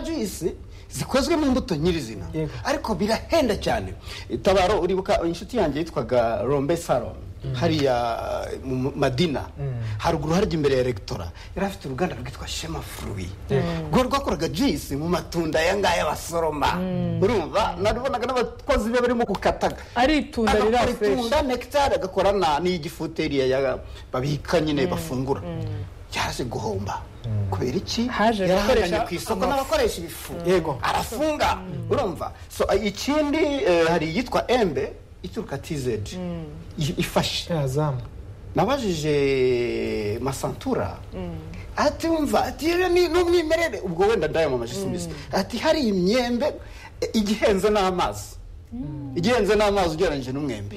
juice zikozwe mu mbuto nyirizina Yego. ariko birahenda cyane tabaro uribuka inshuti yanjye yitwaga rombe saro hariya mu mu- madina haruguru harya imbere ya rektora yari afite uruganda rwitwa shema fruwi rwo rwakoraga juice mu matunda aya ngaya basoroma urumva nabonaga n'abakozi be barimo gukataga ari itunda riri aho Agakora fureshi itunda nekitari agakora na n'igifuteriya ya- babika nyine bafungura yaje guhomba kubera iki Haje yarahanganye gukoresha- ku isoko n'abakoresha ibifu Yego. arafunga urumva so eh, ikindi eh, hari iyitwa embe ituruka tizedi ifashe yazamu nabajije masantura ati wumva ati "Iyo ni ni umwimerere ubwo wenda ndayamamaje simbizi ati hari imyembe eh, igihenze n'amazi igihenze n'amazi ugereranyije n'umwembe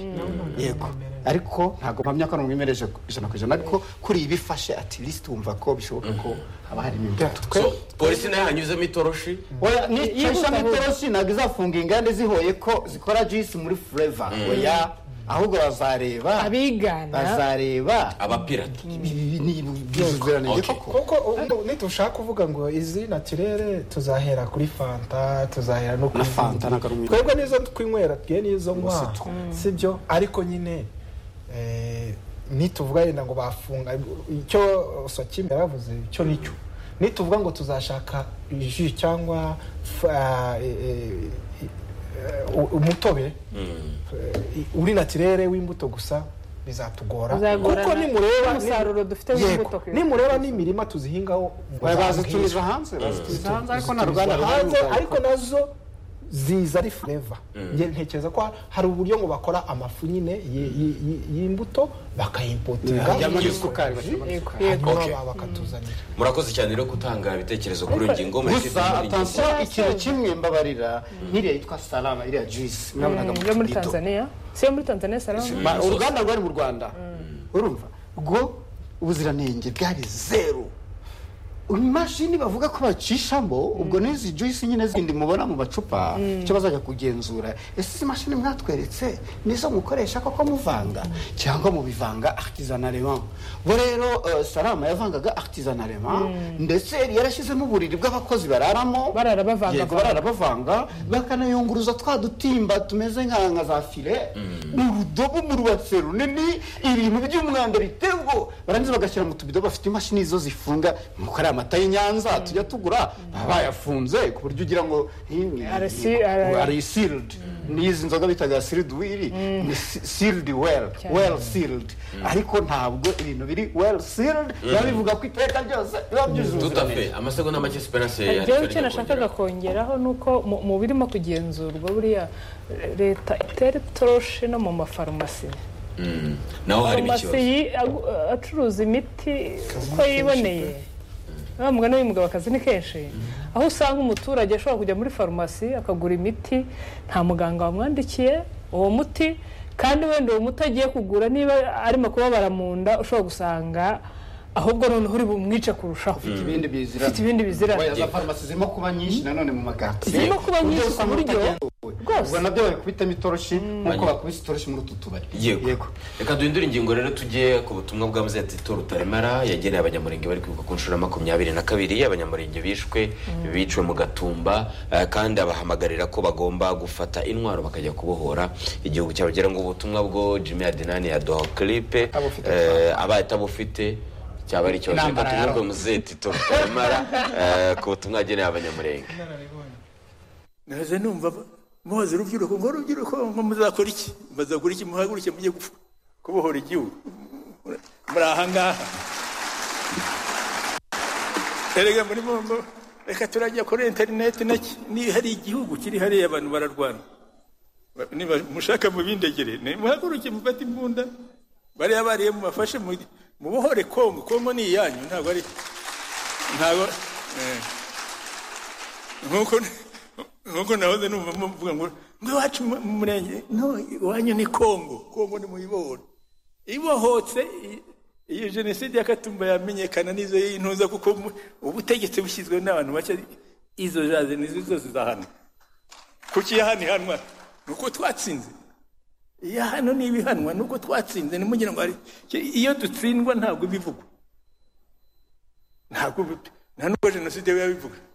yego ariko ntabwo mpamya ko ari umwimerere ijana ku ijana ariko kuri iyi bifashe ati lisiti wumva ko bishoboka ko haba harimo imbuto So, polisi nayo yanyuzemo itoroshi oya ni Yihuta ishami vuba. itoroshi ntabwo izafunga inganda zihoye ko zikora jisi muri fureva oya ahubwo bazareba Abigana. bazareba abapirata ibi ni by'ubuziranenge Okay. koko kuko ubu ntitushaka kuvuga ngo izi naturere tuzahera kuri fanta tuzahera no kuri Na Fanta, ntabwo ari umwe. twebwe nizo twinywera twe nizo Gusa nywa two. sibyo ariko nyine eh, nituvuga yenda ngo bafunga icyo sokimbe yaravuze icyo nicyo nituvuga ngo tuzashaka ji cyangwa fa- eh, eh, eh, u- umutobe eh, uri naturere w'imbuto gusa bizatugora Bizagorana. kuko nimureba Umusaruro dufite w'imbuto. Yego. nimureba n'imirima tuzihingaho Oya, bazitumiza hanze bazitumiza hanze ariko nta ruganda hanze ruhari ariko nazo ziza ari fureva Nge- ntekereza ko ha- hari uburyo ngo bakora amafu nyine y- y- y- y'imbuto bakayimpotinga hajyamo n'isukari bashyiramo Yego. n'isukari Yego. Okay. hanyuma bakatuzanira murakoze cyane rero gutanga ibitekerezo kuri iyi ngingo muri gusa atansiyo ikintu kimwe mbabarira nk'iriya yitwa salama iriya juice mwabonaga yo muri tubido. tanzania si iyo muri tanzania salamu Ma- uruganda rwari mu rwanda urumva rwo ubuziranenge bwari zeru imashini bavuga ko bacishamo ubwo n'izi juice nyine zindi mubona mu macupa icyo bazajya kugenzura ese izi mashini mwatweretse nizo mukoresha koko muvanga cyangwa mubivanga artisanaleman bo rero eh, salama yavangaga artisanaleman ndetse yari yarashyizemo uburiri bw'abakozi bararamo Barara bavanga- Yego, barara bavanga bakanayunguruza twa dutimba tumeze nka nka za file mu rudobo mu rubatse runini ibintu by'umwanda bitego barangiza bagashyira mu tubido bafite imashini zo zifunga nuko ari amata y'inyanza tujya tugura baba bayafunze ku buryo ugira ngo hi- ni- Arasi- ara- ari sealed n'izi nzoga bitaga sealed wiri ni si- sealed well Cyane. well sealed ariko ntabwo ibintu biri well sealed biba bivuga ko iteka ryose biba byujuje tutafe amasegonda make siperanse rero icyo nashakaga kongeraho ni uko mu- mu birimo kugenzurwa buriya eh, leta itera itoroshi no mu mafarumasi naho harimo farumasi ikibazo yi- agu- acuruza imiti uko yiboneye wa mugani w'umugabo akazi ni kenshi aho usanga umuturage ashobora kujya muri farumasi akagura imiti nta muganga wamwandikiye uwo muti kandi wenda uwo muti agiye kugura niba arimo kubabara mu nda ushobora gusanga ahubwo noneho uri bumwice kurushaho ibindi bizira ufite ibindi bizirane Oya, za farumasi zirimo kuba nyinshi nanone mu magati zirimo kuba nyinshi ku buryo Rwose. ubwo nabyo babikubitamo itoroshi nk'uko Hanyuma. bakubise itoroshi muri utu tubari yego reka duhindure ingingo rero tujye ku butumwa bwa muzetito rutaremara yageneye abanyamurenge bari kwibuka ku nshuro ya makumyabiri na kabiri abanyamurenge bishwe biciwe mu gatumba eh, kandi abahamagarira ko bagomba gufata intwaro bakajya kubohora igihugu cyabo gira ngo ubutumwa bwo jimmy adenani yaduha kilipe Abufite abaye atabufite cyaba ari ikibazo reka Intambara tuvuge yaraho. muzetito rutaremara eh, ku butumwa yageneye abanyamurenge naje numva ba- muhoze urubyiruko ngo urubyiruko ngo muzakora iki muzakora iki muhaguruke mujye gupfa kubohora igihugu muri aha ngaha erega muri bombo reka turajya kuri interineti naki niba hari igihugu kiri hariya abantu bararwana Ba- niba mushaka mubindegere ni muhaguruke mufate imbunda bariya bariye mubafashe mu- mubohore kongo kongo ni iyanyu ntabwo ari ntabwo eh. nkuko nkuko nahoze numva muvuga ngo ngo iwacu mu mu murenge no iwanyu ni kongo kongo ni muyibone ibohotse i- iyo jenoside ya katumba yamenyekana n'izo y'intuza kuko mu- ubutegetsi bushyizwe n'abantu bake izo jaze nizo zose zahana kuki yahanihanwa ni uko twatsinze iya hano ni ibihanwa ni uko twatsinze ntimugire ngo hari iyo dutsindwa ntabwo bivugwa ntabwo bi- nta nubwo jenoside biba bivuga